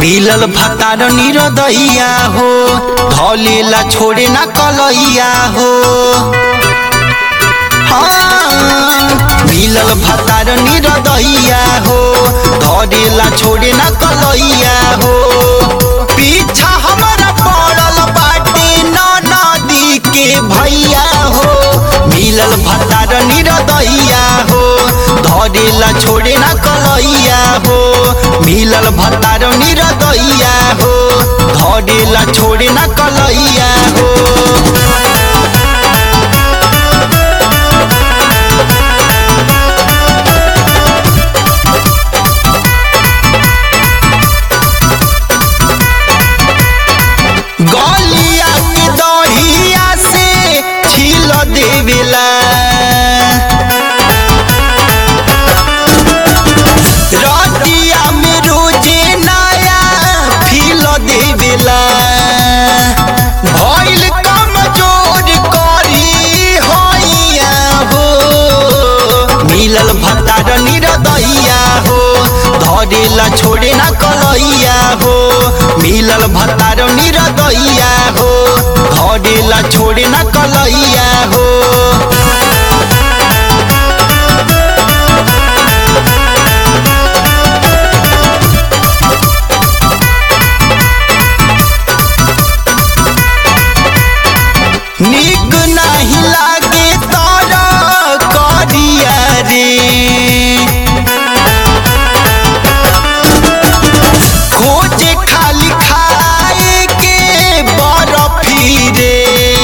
मिलल भतार निरदैया हो धलेला छोड़े ना कलैया हो हाँ, मिलल भतार निरदैया हो धरेला छोड़े ना कलैया हो पीछा हमारा पड़ल बाटे नदी के भैया हो मिलल भतार निरदैया हो धरेला छोड़े ना कलैया हो मिलल भतार निरदैया हो धरेला छोड़े ना कलैया हो गलिया के दहिया से छील देवेला रतिया में रोजे नया फील देवेला भइल कमजोर करी होइया हो मिलल भतार निरदैया हो धरेला छोड़े ना कलैया हो मिलल भतार निरदैया हो धरेला छोड़े ना कलैया हो निक नाही लागे तारा करिया रे खोजे खाली खाए के बरफी रे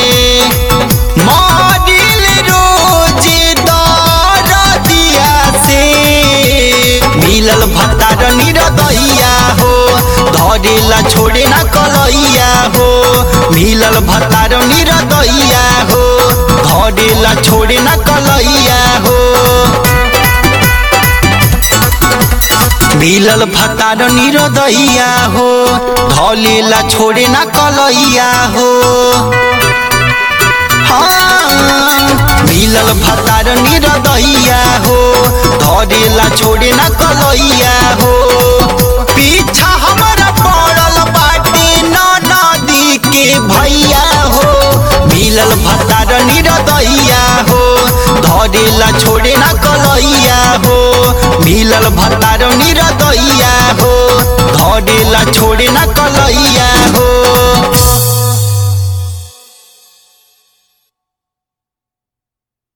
मरिल रोज दरदिया से मिलल भतार निरदैया हो धरेला छोड़े ना कलैया हो मिलल भतार निरदैया हो धरेला छोड़े ना कलैया हो मिलल भतार निरदैया हो धलेला छोड़े ना कलैया हो हाँ, मिलल भतार निरदैया हो धरेला छोड़े ना कलैया हो पीछा हमारा पड़ल बाटे नदी के भैया हो मिलल भतार निरदैया हो धरेला छोड़े ना कलैया हो मिलल भतार निरदैया हो धरेला छोड़े ना कलैया हो